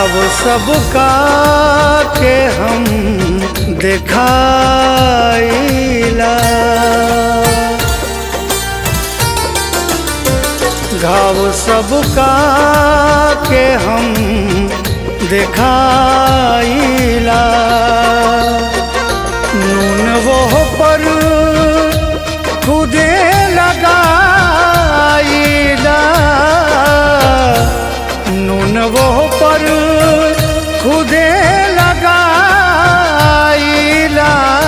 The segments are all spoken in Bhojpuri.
घाव सबका के हम दिखाइला घाव सबका के हम दिखाइला नून वो पर खुदे लगाइला नून वो पर खुदे लगाइला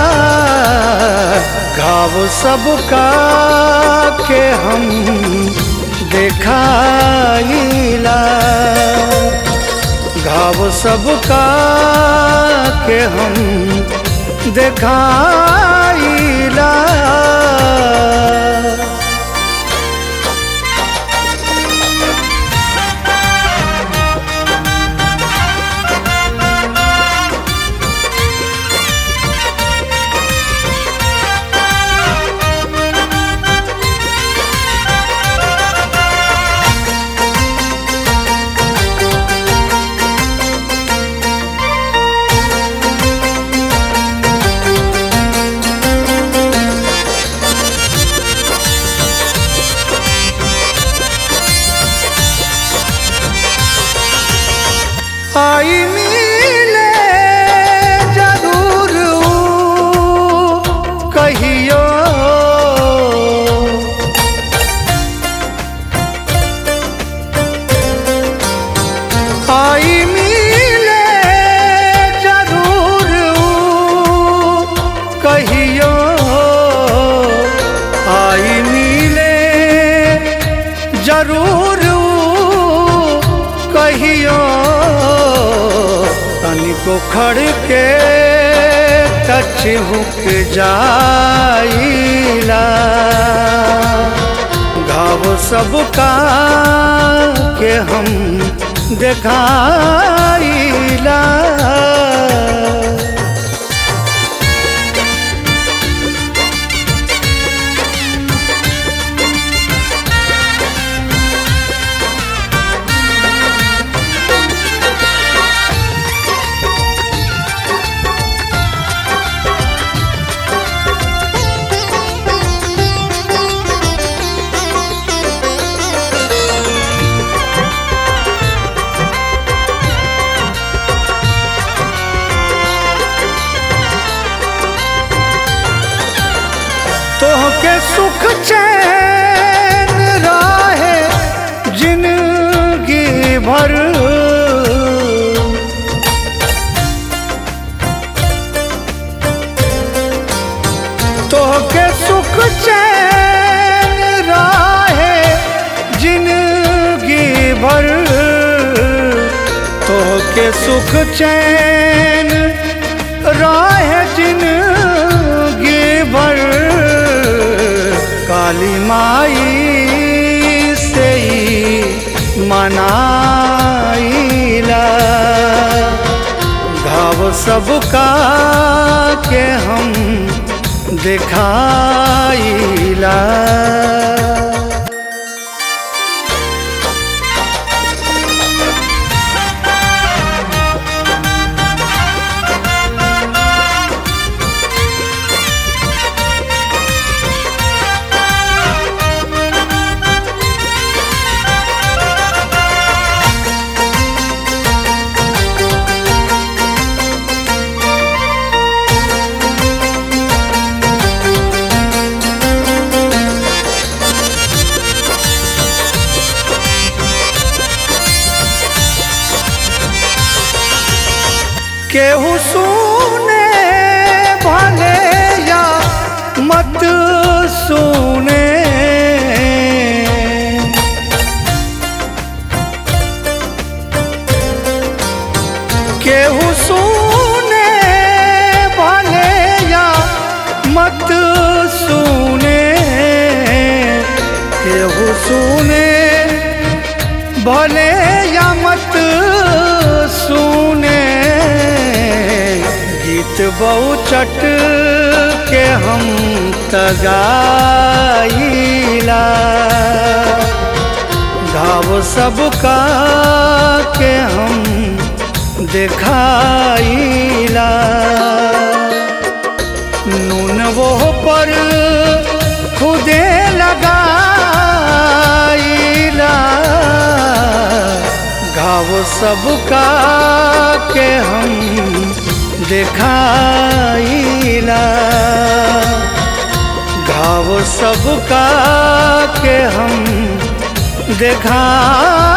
घाव सबका के हम देखाइला घाव सबका के हम देखाइला आई मिले जरूर ऊ कहियो आई मिले जरूर ऊ कहियो आई मिले जरूर ऊ कहियो तनिको खड़ के टच हुक जाइला घाव सबका के हम देखाइला तोहके सुख चैन राहे जिंदगी भर तोहके सुख चैन राहे जिंदगी भर तोहके सुख चैन राहे जिंदगी भर काली माई से ही मनाइला घाव सबका के हम दिखाइला केहू सुने भले या मत सुने केहू सुने भले या मत सुने केहू सुने भले या मत सुने गीत बहुचट के हम तगाइला घाव सबका के हम दिखाइला नून वो पर खुदे लगाइला घाव सबका के हम दिखाइला घाव सबका के हम दिखाइला